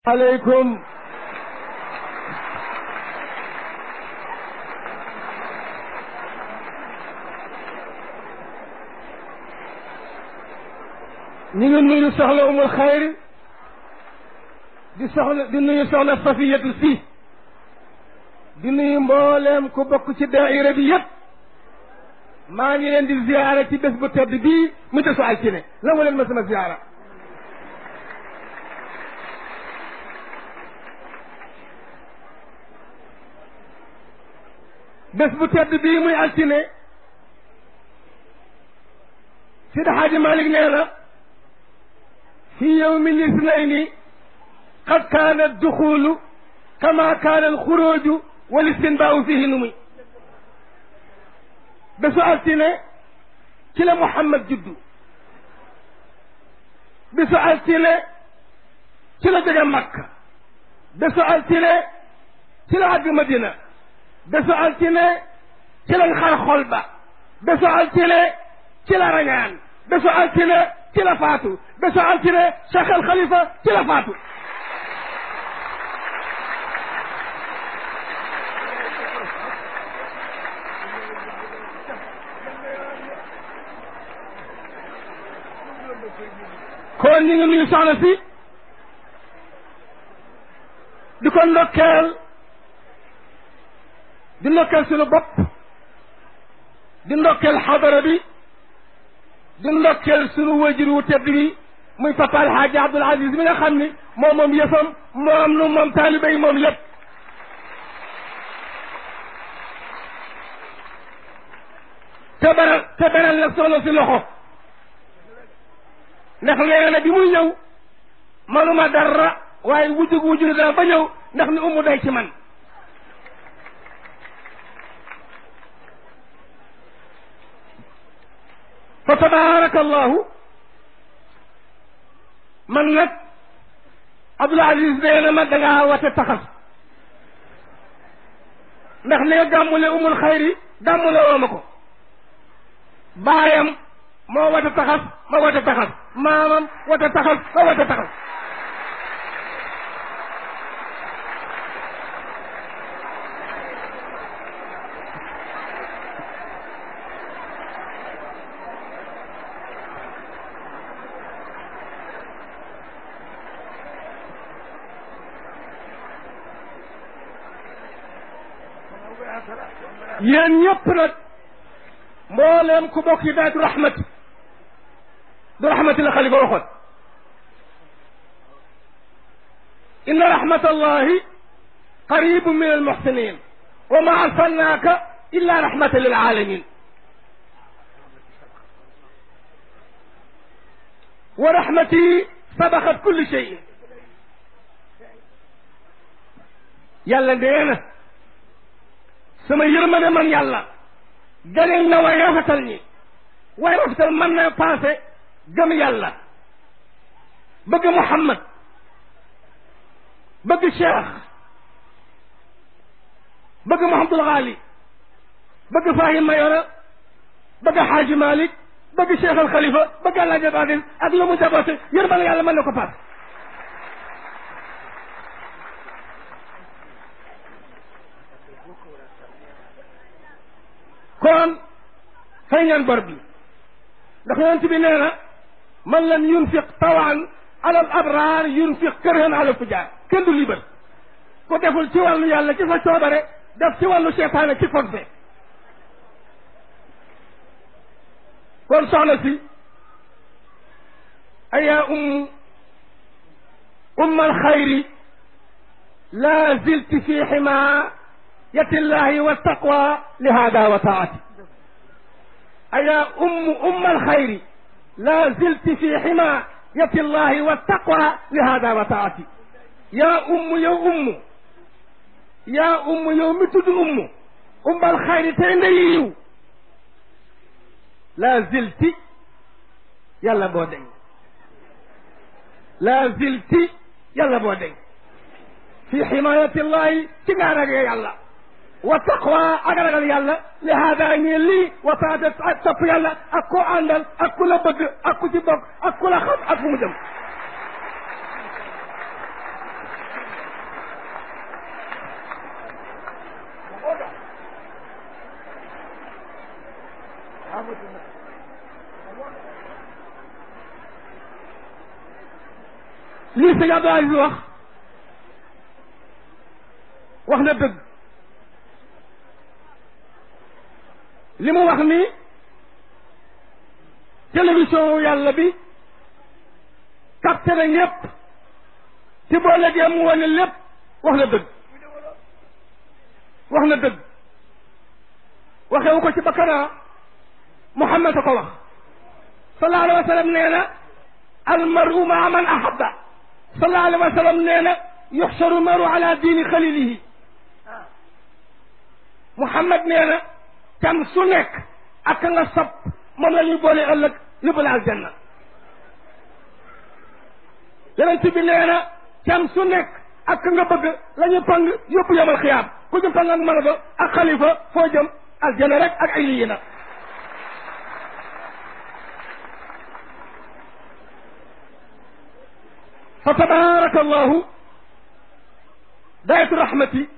aleykum ñu ngi nuyu soxla umul xayri di soxla di nuyu soxla safiyatu si di nuyu mbooleem ku bokk ci daaira bi yépp maa ngi leen di ziyaara ci bés bu tedd bii mu desu altine la mu leen ma sama ziyaara bés bu tedd bii muy altine Sidi Xaaji Malik nee na fi yowmi lisnayni qad kaana duxulu kama kaana alxuruju wal istinbaau fihi nu muy bésu altine ci la Muhammad juddu bésu altine ci la jóge Makka bésu altine ci la àgg Madina bésu altine ci lañ xar xol ba bésu altine ci la rañaan bésu altine ci la faatu bésu altine Cheikh al Khalifa ci la faatu kon ñu ngi nuyu soxna si di ko ndokkeel di ndokkeel suñu bopp di ndokkeel xadara bi di ndokkeel suñu wajur wu tedd bi muy papa alxaaji abdul aziz mi nga xam ni moom moom yëfam moom nu moom taalibe yi moom lépp te beral te beral nag soxna si loxo ndax nee na bi muy ñëw manuma dara waaye wujjug wujjug dara ba ñëw ndax ni umu day ci man fa tabaraka allahu man nag Abdul Aziz nee na ma dangaa wate taxas ndax ne gàmmule umul xayri gàmmule woo ma ko baayam moo wate taxas ma wate taxas maamam wate taxas ma wate taxas yéen ñëpp nag mbooleem ku bokk ci daatu rahmati du rahmati la xalifa waxoon inna rahmatallahi qaribun min almuxsinin wa ma arsalnaaka illa rahmatan lil alamin wa rahmati sabaqat kulli shay yàlla nee na sama yërmande man yàlla ganeen na way rafetal ñi way rafetal mën na passé gëm yàlla bëgg Muhammad bëgg Cheikh bëgg Mouhamadul Ghali bëgg Fahim Mayoro bëgg Xaaji Malik bëgg Cheikh al Khalifa bëgg El Hadj Abdou ak lu mu jaboote yërmande yàlla mën na ko passé kon fay ngeen bor bi ndax yonent bi nee na man lam yunfiq tawan ala al abrar yunfiq kërhan ala fujaar kenn du libar ko deful ci wàllu yàlla ci sa coobare def ci wàllu seytaane ci forcé kon soxna si aya um umma alxayri la zilti fi ximaayati llahi wa taqwa li hada wa taati aya um umma alxayri la zilti fi ximaayati llahi wa taqwa li hada wa taati yaa umm yow umm yaa umm yow mi tudd umm umbal xayri tey ndeyi yiw la zilti yàlla boo deñ la zilti yàlla boo deñ fi ximayati llahi ci nga ragal yàlla wa taqwa ak ragal yàlla li haada ñi lii wa taata ak topp yàlla ak koo àndal ak ku la bëgg ak ku ci bokk ak ku la xam ak fu mu jëm lii sëñ Abdou Aziz wax wax na dëgg li mu wax ni télévision yàlla bi capté na ñépp ci boo léegi mu wane lépp wax na dëgg wax na dëgg waxewu ko ci bakkanaa Muhammad a ko wax sallallahu alayhi wa sallam nee na almaru maa man ahabba sallallahu alayhi wa sallam nee na yuxsaru maru ala diini xalilihi Muhammad nee na tam su nekk ak nga sab moom la ñuy boole ëllëg yóbbu la aljanna yonent bi nee na tam su nekk ak nga bëgg la ñuy pang yóbbu yomal xiyaam ku ñu pang ak mën ba ak xalifa foo jëm aljanna rek ak ay lii na fa tabaraka allahu daayatu rahmati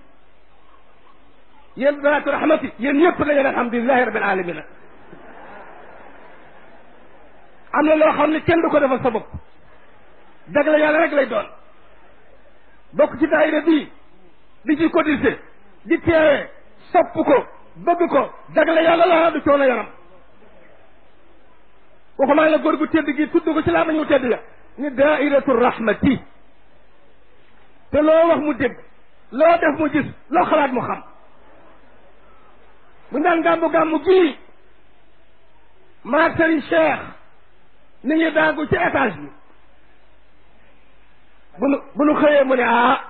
yéen daayatu rahmati yéen ñëpp dañu ne alhamdulilahi rabbil alamina am na loo xam ne kenn du ko defal sa bopp jagle yàlla rek lay doon bokk ci daayira bii di ci cotiser di teewee sopp ko bëgg ko jagle yàlla la du coono yaram waxumaa la góor gu tedd gi tudd ko ci laa nañu tedd ya ni daairatu rahmati te loo wax mu dégg loo def mu gis loo xalaat mu xam bu daan gàmmu gàmmu gii maag sëriñ Cheikh ni ngi daagu ci étage bi bu nu bu nu xëyee mu ne ah